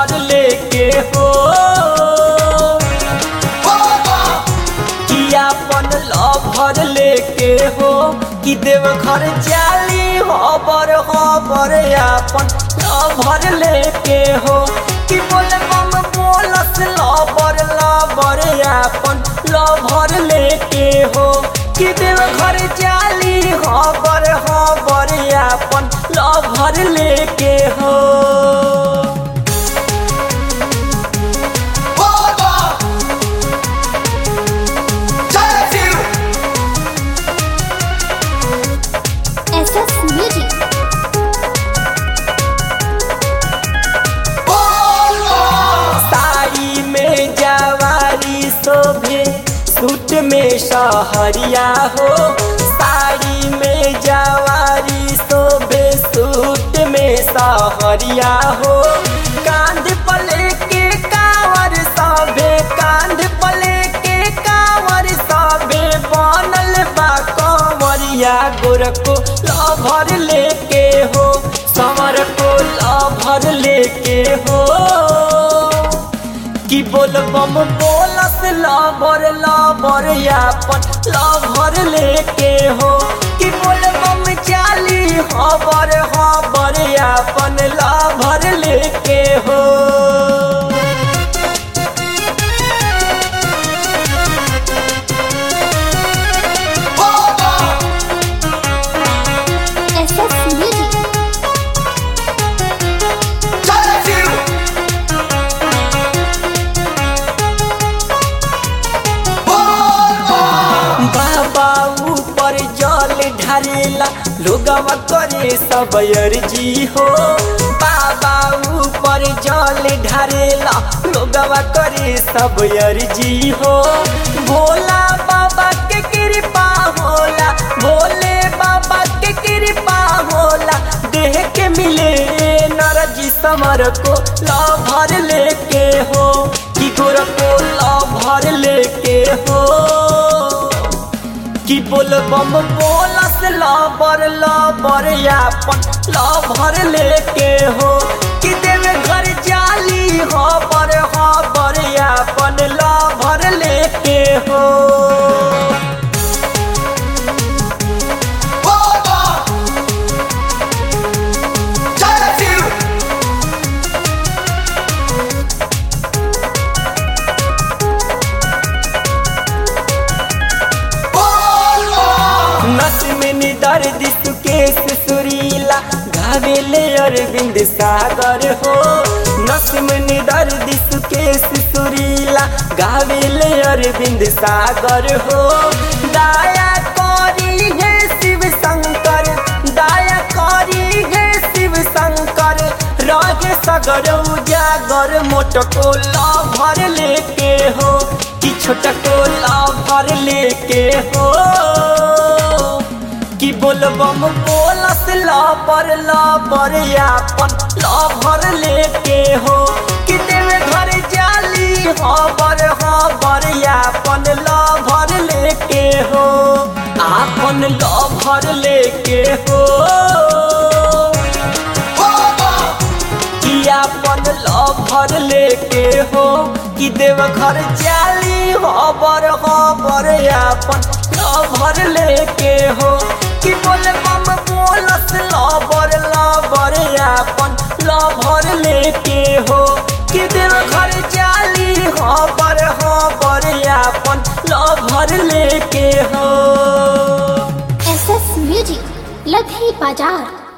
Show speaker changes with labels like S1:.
S1: Lover लेके हो कि अपन लभर लेके हो कि देव घर जाली हबर हबर अपन लभर लेके हो कि बोले मम बोलस लबर लबर अपन लभर लेके हो कि देव घर जाली हबर हबर अपन लभर लेके हो
S2: SS Music.
S1: साड़ी में जवारी शोभे सूट में सहरिया हो साड़ी में जवारी शोभे सूट में सहरिया हो कांध पले के कांवर सभे कांध पले के कांवर सभे बनल बा कंवरिया गोर को लभर लेके हो समर को लभर लेके हो कि बोल बम बोलस लबर लबर अपन लभर लेके हो कि बोल बम चाली हबर हबर अपन लभर लेके हो
S2: SS Music.
S1: बाबा ऊपर जल ढारेला लोगवा करे सब अर्जी हो बाबा ऊपर जल ढारेला लोगवा करे सब अर्जी हो भोला बाबा के कृपा होला भोले बाबा के कृपा होला देह के मिले नरजी समर को लभर लेके हो कि गोर को लभर लेके हो कि बोल बम बोलस लबर लबर अपन लभर लेके हो कि देवे घर जाली हबर हबर अपन लभर लेके हो नस में दर्द सुकेश सुरीला गावेले अरविंद सागर हो नस में दर्द सुकेश सुरीला गावेले अरविंद सागर हो दाया करी है शिव शंकर दाया करी है शिव शंकर रहे सगर उजागर मोटको भर लेके हो कि छोटको भर लेके हो कि बोलबम बोलस लबर लबर अपन लभर लेके हो कि देवे घर जाली हबर हबर अपन लभर लेके हो आपन लभर लेके हो कि आपन लभर लेके हो कि देव घर जाली हबर हबर अपन लभर लेके हो कि बोले मम बोलस लबर लबर अपन लभर लेके हो कि देव घर जाली हबर हबर अपन लभर लेके हो
S2: SS Music. लधी बाजार